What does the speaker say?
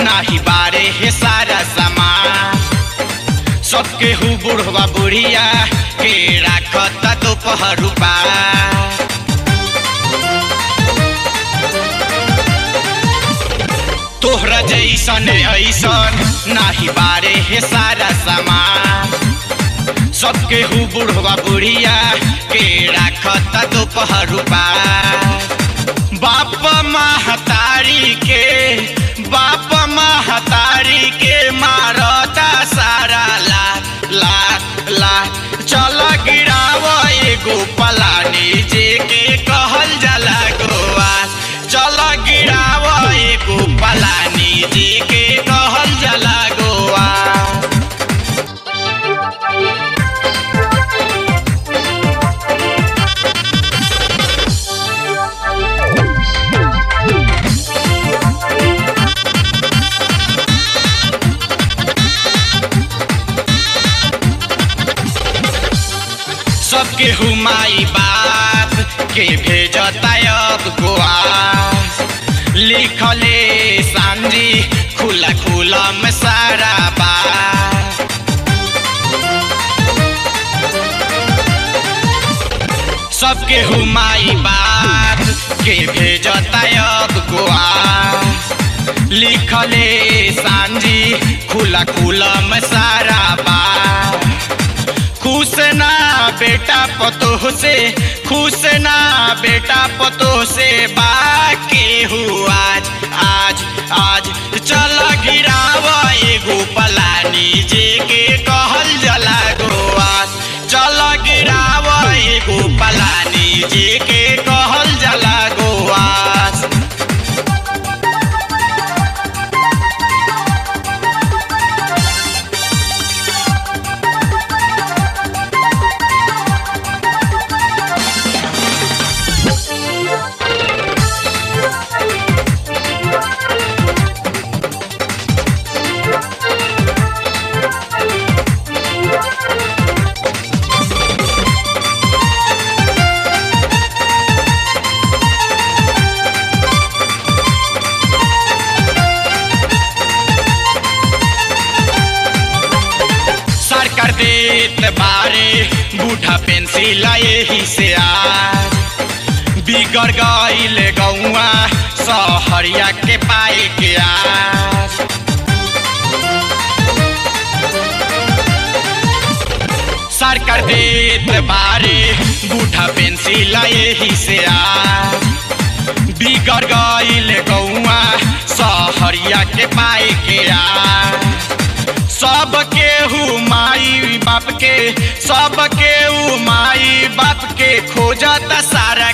नाही बारे हे सारा सामान सबके हु बुढ़वा बुढ़िया के राखत दोपहर रूपा तोहरा जैसन ऐसन नाही बारे हे सारा सामान सबके हु बुढ़वा बुढ़िया के राखत दोपहर रूपा बाप महतारी के बाप महतारी के मारता सारा ला ला ला चल गिराव एगो पलानी जे के कहल जाला गोवा चल गिराव एगो पलानी जे के कहल जाला गोवा सबके हुमाई बाप के भेजता अब गोवा लिखले सांझी खुला खुला में सारा बात सबके हुमाई बाप के भेजता अब गोवा लिखले सांझी खुला खुला में सारा बात खुश ना बेटा पतोह से खुश ना बेटा पतोह से बाके हु आज आज आज चल गिराव एगो पलानी जे के कहल जला गोवास चल गिराव एगो पलानी जे के कहल जला गोवास सरकार देत बारे बूढ़ा पेंसिल यही से आज बिगड़ गईल गौआ सहरिया के पाए के आज सरकार देत बारे बूढ़ा पेंसिल यही से आज बिगड़ गईल गौआ सहरिया के पाए के आज सब केहू माई बाप के सब केहू माई बाप के खोजत सारा